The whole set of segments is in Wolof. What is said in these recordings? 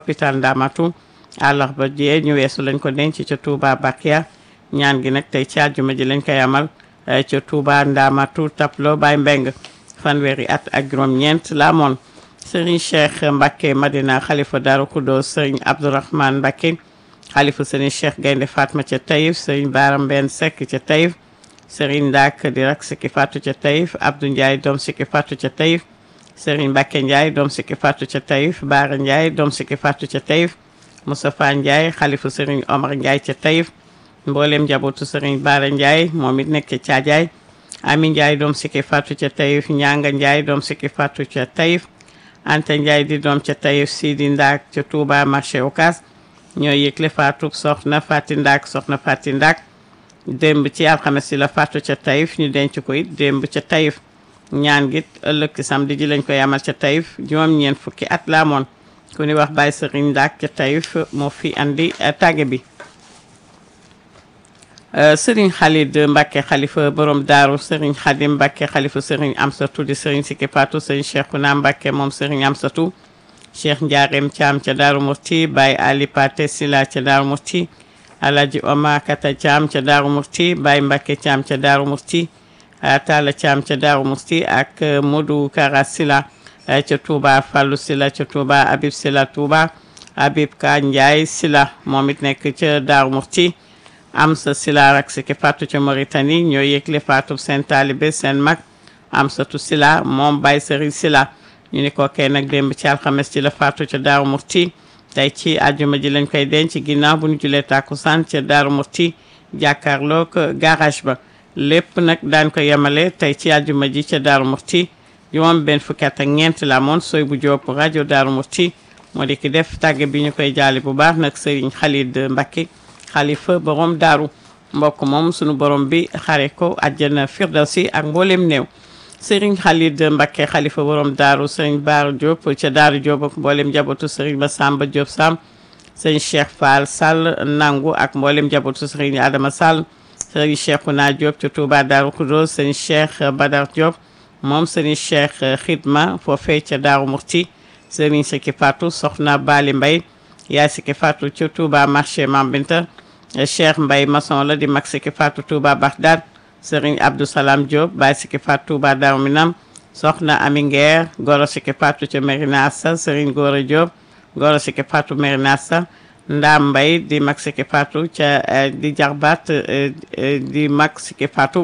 hôpital Ndamatu àllarba jee ñu weesu lañ ko denc ca Touba Bakia ñaan gi nag tey ci àjjuma ji lañ koy amal ca Touba Ndamatu Taplo Baye Mbeng fanweeri at ak juróom-ñeent la amoon Serigne Cheikh Mbacke Madina xalifa Darou Khoudoss Serigne Abdourahmane Mbacke xalifa Serigne Cheikh Gaynde Fatma ca Taïf Serigne Bara Mbène Seck ca Taïf Serigne Ndak di rak sikki fatu ca Taïf Abdou Ndiaye doom sikki fatu ca Taïf Serigne Mbacke Ndiaye doom sikki fatu ca Taïf Bara Ndiaye doom sikki fatu ca Taïf Moustapha Ndiaye xalifa Serigne Omar Ndiaye ca Taïf mboolem njabootu Serigne Bara Ndiaye moom it nekk ca Caajaay Ami Ndiaye doom sikki fatu ca Taïf Ñanga Ndiaye doom sikki fatu ca Taïf Anta Ndiaye di doom ca Taïf Sidi Ndak ca Touba marché Ocass ñoo yëgle faatu soxna Fati Ndak soxna Fati Ndak démb ci alxames si la faatu ca Taïf ñu denc ko it démb ca Taïf ñaan gi ëllëg ci samedi ji lañ koy amal ca Taïf juróom-ñeent fukki at la amoon ku ni wax Baye Serigne Ndak ca Taïf moo fi andi tàgge bi Serigne Khalid Mbacke xalifa borom daaru Serigne Khadim Mbacke xalifa Serigne Amsatou di Serigne Siki Patou Serigne Cheikhouna Mbacke moom Serigne Amsatou Cheikh Ndiarème Thiam ca Daaru Murti Baye Ali Paté Sila ca Daaru Murti Alaji Oma Kata Thiam ca Daaru Murti Baye Mbacke Thiam ca Daaru Murti Talla Thiam ca Daaru Murti ak Modou Kara Sila ca Touba Fallou Sila ca Touba Habib Sila Touba Habib Ka Ndiaye Sila moom it nekk ca Daaru Murti Amsa Sila rak Siki Fatou ca Mauritanie ñoo yëgle Fatou seen taalibe seen mag Amsatu Sila moom Baye Serigne Sila ñu ni ko kay nag démb ci alxames ci la faatu ca Daaru Murti tey ci àjjuma ji lañ koy denc ginnaaw bu ñu julee tàkkusaan ca Daaru Murti jàkkaarloo ko garage ba lépp nag daan ko yemale tey ci àjjuma ji ca Daaru Murti juróom benn fukki at ak ñeent la amoon sooy bu jóob rajo Daaru Murti moo di ki def tàgge bi ñu koy jaali bu baax nag Serigne Khalid Mbacke xalifa borom daaru mbokk moom sunu borom bi xare ko àjjana firdawsi ak mboolem néew Serigne Khalid Mbacke xalifa borom daaru Serigne Baara Diop ca Daaru Diop ak mboolem njabootu Serigne Massamba Diop Sam Serigne Cheikh Fall Sall nangu ak mboolem njabootu Serigne Adama Sall Serigne Cheikhouna Diop ca Touba Daaru Khoudoss Serigne Cheikh Badar Diop moom Serigne Cheikh Xidma foofee ca Daaru Murti Serigne Siki Fatou Soxna Bali Mbay yaay Siki Fatou ca Touba marché Mambinta Cheikh Mbay maçon la di mag Siki Fatou Touba Bagdad Serigne Abdou Salam Diop Baye Siki Fatou Touba Darou Minam Soxna Ami Nguer Goro Siki Fatou ca Merina Assa Serigne Gora Diop Goro Siki Fatou Merina Assa Ndam Mbay di mag Siki Fatou ca di jarbaat di mag Siki Fatou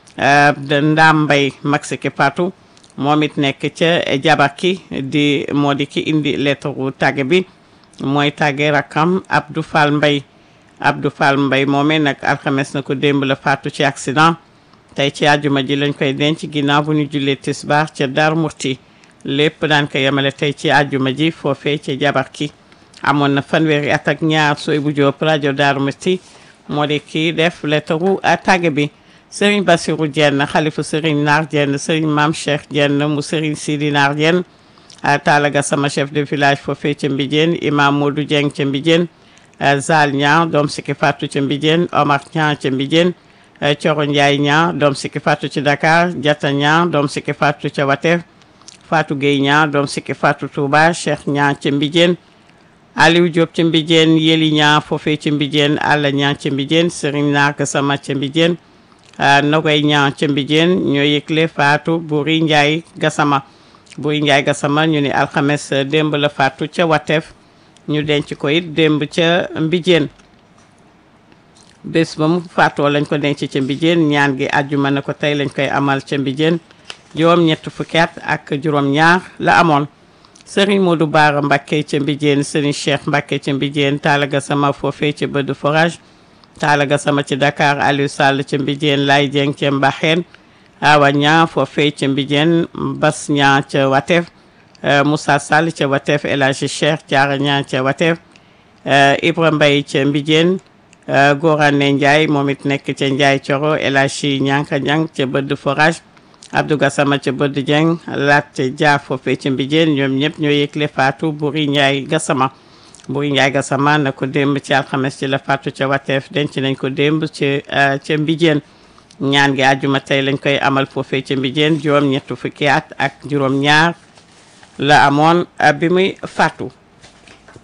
Ndam Mbay mag Siki Fatou moom it nekk ca Jabaki di moo di ki indi lettre tàgge bi mooy tàgge rakkam Abdou Fall Mbay Abdou Fall Mbay moomee nag alxames na ko démb la faatu ci accident tey ci àjjuma ji lañ koy denc ginnaaw bu ñu jullee tisbaar ca Daaru Murti lépp daan ko yemale tey ci àjjuma ji foofee ca Jabarki amoon na fanweeri at ak ñaar sooy bu jóob rajo Daaru Murti moo di kii def lettaru tàgge bi Serigne Bassirou Dieng xalifu Serigne Naar Dieng Serigne Mame Cheikh Dieng mu Serigne Sidi Naar Dieng taalaga sama chef de village foofee ca Mbijeen imam Modou Dieng ca Mbijeen Zal Niang doom Siki Fatou ca Mbijeen Omar Niang ca Mbijeen Coro Ndiaye Niang doom Siki Fatou ci Dakar Diatta Niang doom Siki Fatou ca Wateef Fatou Gueye Niang doom Siki Fatou Touba Cheikh Niang ca Mbijeen Aliou Diop ca Mbijeen Yeli Niang foofee ca Mbijeen Alla Niang ca Mbijeen Serigne Nark Sama ca Mbijeen Nogoy Niang ca Mbijeen ñoo yëgle Fatou Buri Ndiaye Gassama Buri Ndiaye Gassama ñu ni alxames démb la Fatou ca Wateef ñu denc ko it démb ca Mbijeen bés ba mu faatoo lañ ko denc ca Mbijeen ñaan gi àjjuma na ko tey lañ koy amal ca Mbijeen juróom ñett fukki at ak juróom ñaar la amoon Serigne Modou Bara Mbacké ca Mbijeen Serigne Cheikh Mbacké ca Mbijeen taalaga sama foofee ca bëdd forage taalaga sama ci Dakar Aliou Sall ca Mbijeen Lay Dieng ca Mbaxeen Awa Ñaa foofee ca Mbijeen Bas Ñaa ca Wateef Moussa Sall ca Wateef El Hadji Cheikh Diarra Ñaa ca Wateef Ibra Mbay ca Mbijeen Gorane Ndiaye moom it nekk ca Ndiaye Coro El Hadji Ñanka Ñang ca bëdd forage Abdou Gassama ca bëdd Dieng Lat Dia foofee ca Mbijeen ñoom ñëpp ñoo yëgle faatu Buri Ndiaye Gassama Buri Ndiaye Gassama na ko démb ci alxames ci la faatu ca Wateef denc nañ ko démb ci ca Mbijeen ñaan gi àjjuma tey lañ koy amal foofee ca Mbijeen juróom ñett fukki at ak juróom ñaar la amoon bi muy faatu